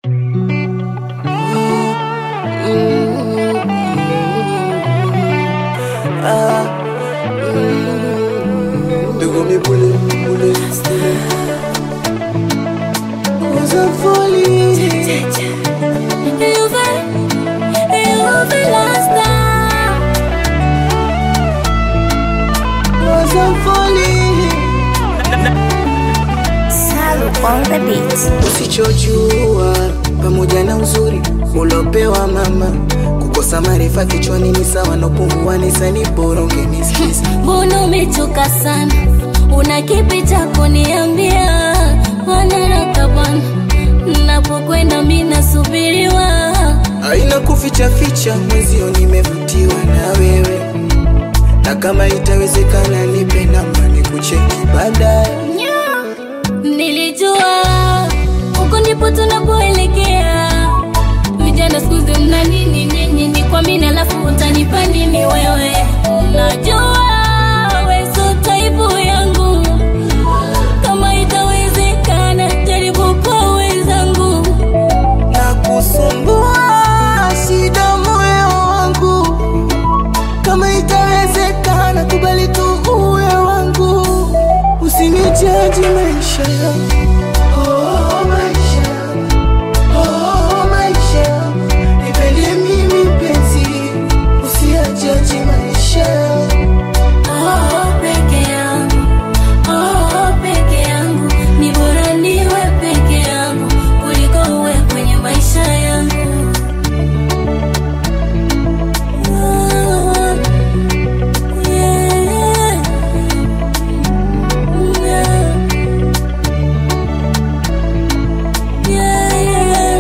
They got me bullet, bullet, bullet. Was I falling? Was I falling? Salu on the beat. Usichojua pamoja na uzuri ulopewa mama, kukosa maarifa kichwani ni sawa na upungua nisani bora ungenisikiza. Mbona umechoka sana? Una kipi cha kuniambia? Wanaraka bwana, napokwenda mimi nasubiriwa. Haina kuficha ficha, mwezio nimevutiwa na wewe, na kama itawezekana nipe namba nikucheki baadaye. Nilijua huko ndipo tunapoelekea. Vijana siku hizi mna nini nyinyi? Ni kwa mimi alafu utanipa nini wewe? Najua wewe sio type yangu, kama itawezekana jaribu kwa wenzangu. na kusumbua shida moyo wangu, kama itawezekana kubali tu uwe wangu, usinijaji maisha yangu. Oh, maisha yangu. Oh, maisha yangu. Nipende mimi mpenzi, usiyajaji maisha yangu. Oh, peke yangu, oh, peke yangu, ni bora niwe peke yangu kuliko uwe kwenye maisha yangu. Oh, yeah. Yeah, yeah.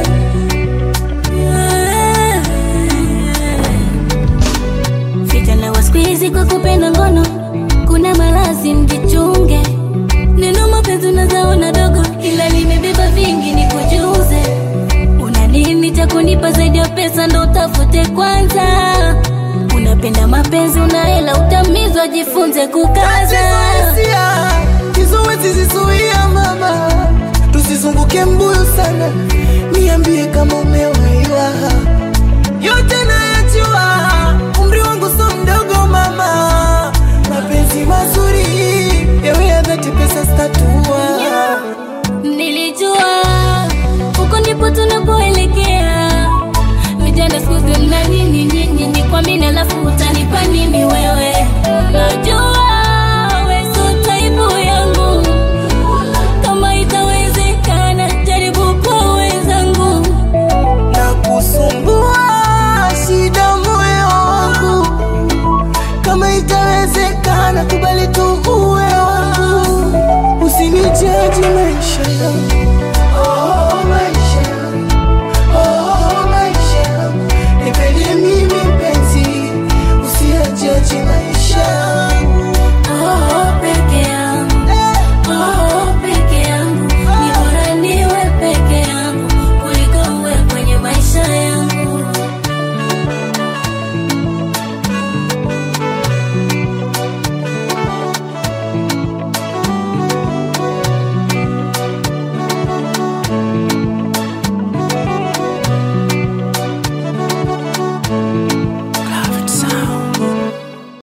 Yeah, yeah. Vijana wa siku hizi kwa kupenda ngono, kuna malazi mjichunge. Neno mapenzi unazaona dogo, ila limebeba vingi, ni kujuze. Una nini cha kunipa zaidi ya pesa? Ndo utafute kwanza. Unapenda mapenzi, una hela, utamizwa, jifunze kukaza. Hisia kizuizi zizuia mama, tusizunguke mbuyu sana, niambie kama umewaiwa. Yote nayajua, umri wangu so mdogo mama, mapenzi mazuri yawe ya dhati, pesa statua Nilijua huko ndipo tunapoelekea. Vijana siku hizi mna nini nyinyi? Ni kwa mimi alafu utanipa nini wewe? Najua wewe sio type yangu, kama itawezekana jaribu kwa wenzangu. na kusumbua shida moyo wangu, kama itawezekana kubali tu uwe wangu, usinijaji maisha yangu.